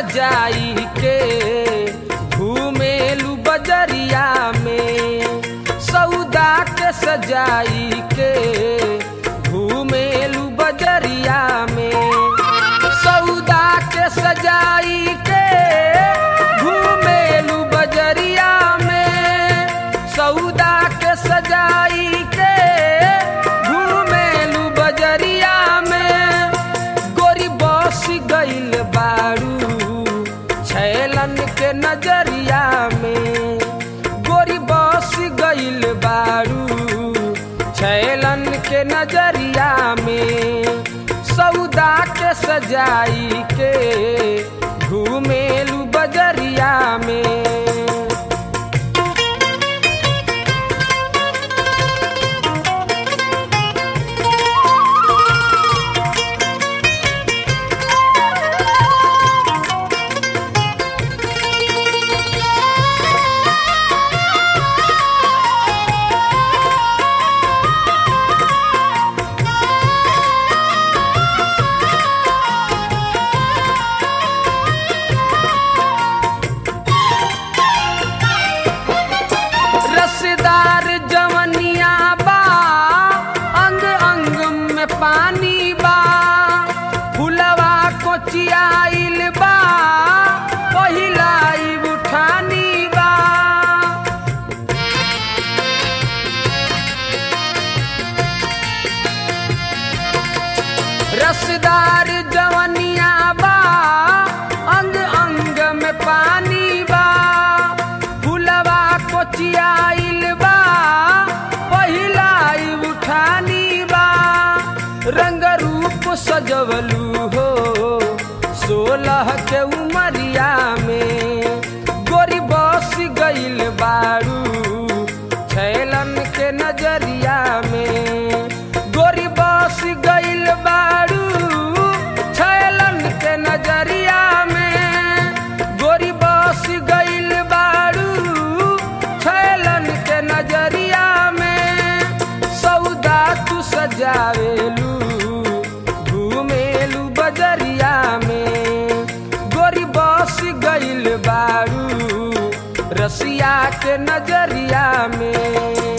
सजाई के घूमेलू बजरिया में सौदा के सजाई के घूमेलू बजरिया में सौदा के सजाई के घूमेलू बजरिया में सौदा के सजाई के घूमेलू बजरिया में गोरी बस गइल बारू छैलन के नजरिया में गोरी बस गइल बारू छैलन के नजरिया में सौदा के सजाई के घूमेलू बजरिया में रसदार जवनिया बा अंग अंग में पानी बा फुलवा कोचियाइल बा पहिलाई उठानी बा रसदार जवनिया बा अंग अंग में पानी बा फुलवा कोचियाइल बा पहिलाई उठानी बा रंग रूप सजवलू हो सोलह के उमरिया में गोरी बस गइल बारू छैलन के नजरिया में गोरी बस गइल बारू छैलन के नजरिया में गोरी बस गइल बारू छैलन के नजरिया में सौदा तू सजावेलू घूमेलू बजरिया में गोरी बस गइल बारू रसिया के नजरिया में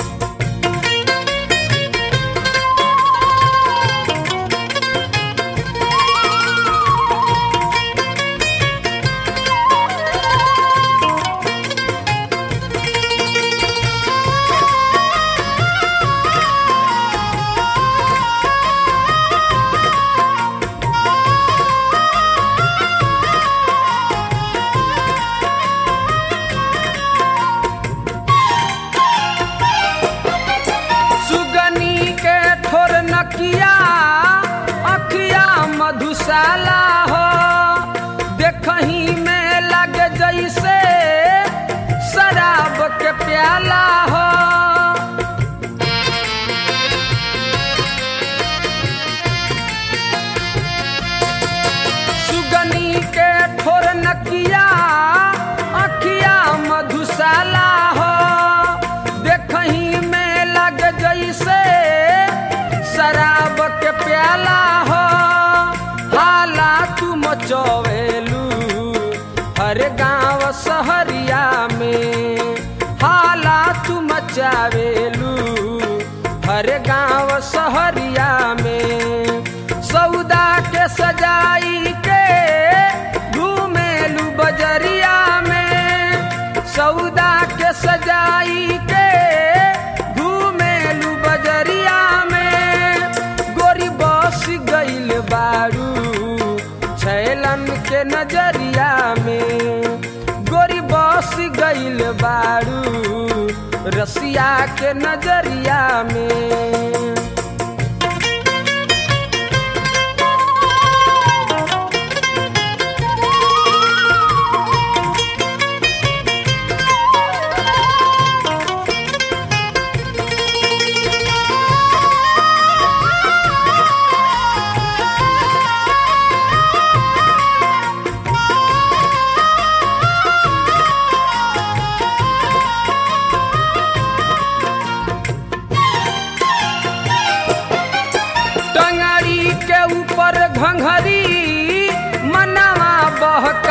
सुगनी के ठोर नकिया अखिया मधुशाला हो देखही में लगे जैसे शराब के प्याला हो सुगनी के ठोर नकिया अखिया मधुशाला हो देखही में लग जैसे शराब के प्याला हो हाला तू मचवेलू हर गांव शहरिया में हाला तू मचावेलू हर गांव शहरिया में सौदा के सजाई के घूमेलू बजरिया में सौदा के सजाई के घूमेलू बजरिया में गोरी बस गइल बारू छैलन के नजरिया में गोरी बस गइल बारू रसिया के नजरिया में घंघरी मनवा बहक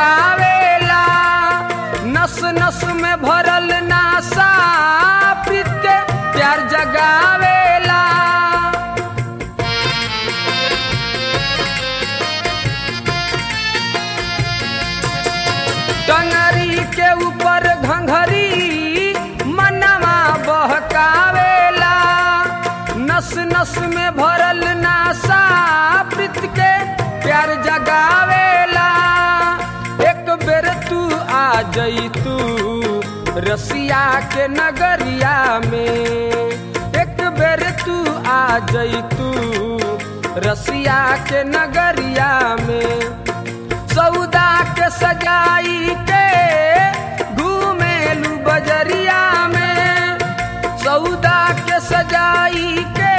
नस में भरल नासा प्रीत के प्यार जगावेला एक बेर तू आ जई तू रसिया के नगरिया में एक बेर तू आ जई तू रसिया के नगरिया में सौदा के सजाई के घूमेलू बजरिया में सौदा के सजाई के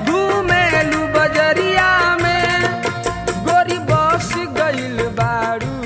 घूमेलू बजरिया में गोरी बस गइल बारू